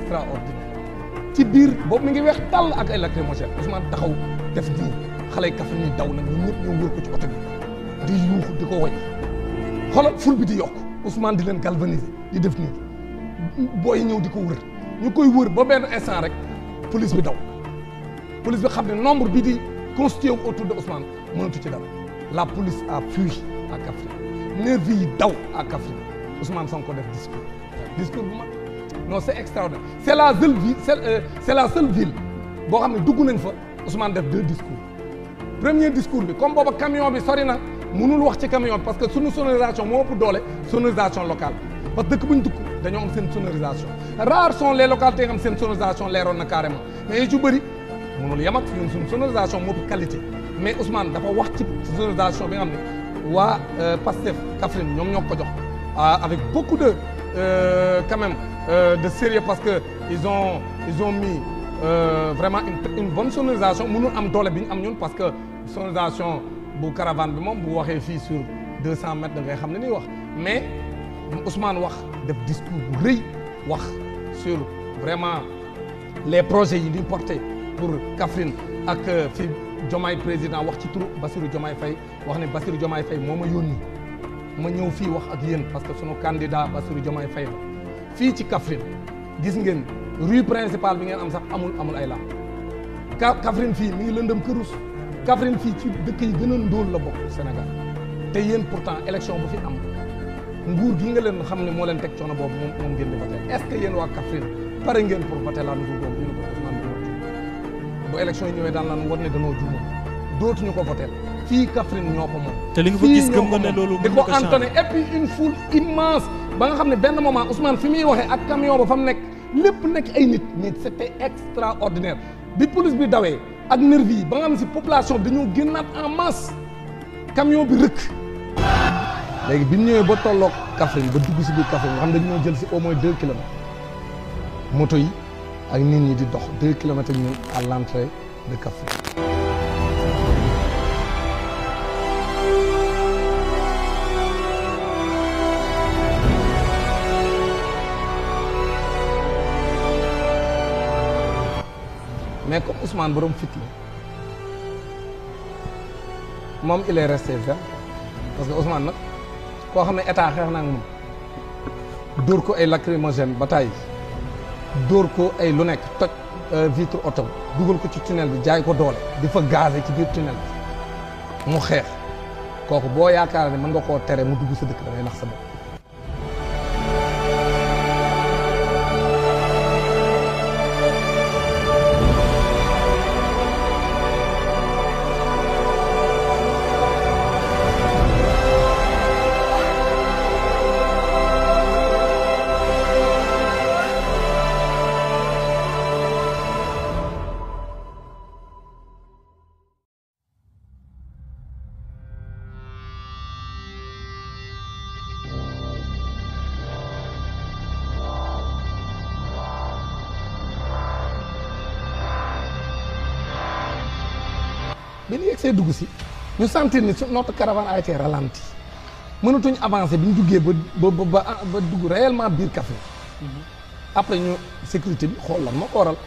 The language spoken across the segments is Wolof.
extraordinaire ci biir boobu mi ngi weex tàll ak ay lacrymogène Ousmane taxaw def nii xale yi Kaffrine ni daw nag ñun ñëpp ñëw wër ko ci oto bi di yuuxu di ko woy xoolal ful bi di yokk Ousmane di leen galvaniser di def nii booy ñëw di ko wër ñu koy wër ba benn instant rek police bi daw police bi xam ne nombre bi di constitué wu autour de Ousmane mënatu ci dara la police a fui à Kaffrine nervi yi daw à Kaffrine Ousmane Sonko def discours discours bu mag non c'est extraordinaire c'est la seule ville c'est euh, c'est la seule ville boo xam ne dugg nañ fa Ousmane def deux discours premier discours bi comme booba camion bi sori na mënul wax ci camion bi parce que sunu sonorisation moo ëpp doole sonorisation locale parce que dëkk bu ñu dugg dañoo am seen sonorisation rares sont les localités nga xam seen sonorisation leeroon na carrément mais yi ci bëri mënul yem ak ñun suñu sonorisation moo ëpp qualité mais Ousmane dafa wax ci sonorisation bi nga xam ne waa Pastef Kaffrine ñoom ñoo ko jox avec beaucoup de euh, quand même euh, de sérieux parce que ils ont ils ont mis euh, vraiment une, une bonne sonorisation mënul am doole bi ñu am ñun parce que sonorisation bu caravane bi moom bu waxee fii sur deux cent mètres da ngay xam ne ni wax mais Ousmane wax def discours bu rëy wax sur vraiment les projets yi ñuy porté pour Kaffrine ak fi Diomaye président wax ci turu Bassirou Diomaye Faye wax ne Bassirou Diomaye Faye moo ma yónni ma ñëw fii wax ak yéen parce que sunu candidat Bassirou Diomaye Faye la fii ci Kaffrine gis ngeen rue principale bi ngeen am sax amul amul ay lamp ka Kaffrine fii mi ngi lëndëm kërus Kaffrine fii ci dëkk yi gën a ndóol la bokk Sénégal te yéen pourtant élection bu fi am nguur gi nga leen xam ne moo leen teg coono boobu moom moom ngeen di voté est-ce que yéen waa Kaffrine pare ngeen pour voter la nouveau boobu ñu ne ko Ousmane dañoo juum bu élection yi ñëwee daan naan war ne dañoo juumoon dootuñu ko voté fii Kaffrine ñoo ko moom te li nga fa gis gëm nga ne loolu di mën ko na ko changer. entonné et puis une foule immense ba nga xam ne benn moment Ousmane fi muy waxee ak camion ba fa mu nekk lépp nekk ay nit mais c'était extraordinaire bi police bi dawee ak nervi yi ba nga xam ne si population bi dañoo génnaat en masse camion bi rëkk léegi bi ñu ñëwee ba tolloog Kaffrine ba dugg si biir Kaffrine nga xam ne dañoo jël si au moins deux kilomètres moto yi ak nit ñi di dox deux kilomètres ak ñun à l'entrée de Kaffrine mais comme Ousmane borom fit la moom il est resté ferme parce que Ousmane nag koo xam ne état xeex na ak moom dóor ko ay lacrymogène ba tàyyi dóor ko ay lu nekk toj vitre oto dugal ko ci tunnel bi jaay ko doole di fa gazé ci biir tunnel bi mu xeex kooku boo yaakaar ne mën nga koo tere mu dugg sa dëkk da ngay nax sa bopp bi ñu yegsee dugg si ñu sentir ni su- notre caravane a été ralenti mënatuñ avancer bi ñu duggee ba ba ba ba ba dugg réellement biir Kaffrine après ñu sécurité bi xool lan moo ko waral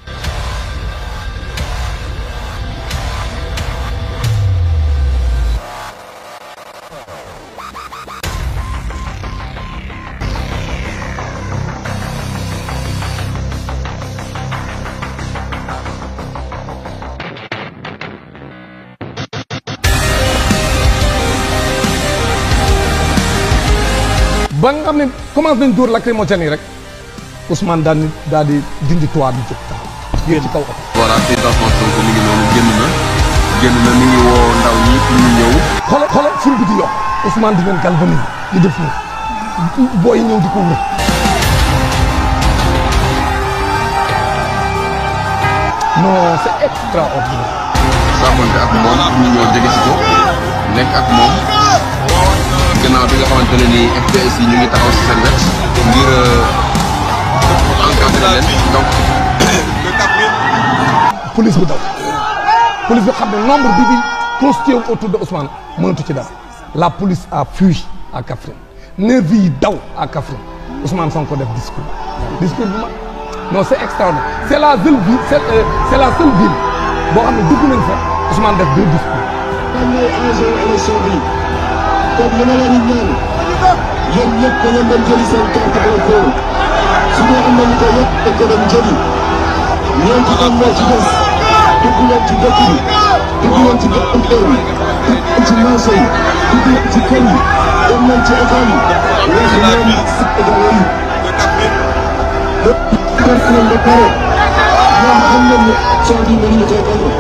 ba nga xam ne commencé nañ dóor lacrymogène yi rek Ousmane daal di daal di dindi toit bi jóg taxaw yéen ci kaw oto voilà président Ousmane Sonko mi ngi noonu génn na génn na mi ngi woo ndaw ñi pour ñu ñëw xoolal xoolal ful bi di yokk Ousmane di leen galvaniser di def nii booy ñëw di ko wër non c'est extraordinaire saafonte ak moom pour ñu ñëw jege si ko nekk ak moom gannaaw bi nga xamante ne nii FPS yi ñu ngi taxaw si seen wet ngir encadrer leen donc police bi daw police bi xam ne nombre bi di constitué wu autour de Ousmane mënatu ci dara la police a fui à Kaffrine nervi yi daw à Kaffrine Ousmane Sonko def discours discours bu mag non c'est extraordinaire c'est la seule ville c'est euh, c'est la seule ville boo xam ne dugg nañ fa Ousmane def deux discours. lan mooy enjeu élection bi kon li ma leen di ñaan yéen ñëpp da ngeen dem jëli seen carte électeur su dee am nañu ko yëpp dañ ko dem jëli ñeenti am moo ci des dugg leen ci dëkk bi dugg leen ci docteur bi dugg leen ci marché yi dugg leen ci kër yi dem leen ci école yi wax leen Sénégalais yi lépp def nañ ba pare ñoom xam nañ ne élection bi mënuñu koy gagné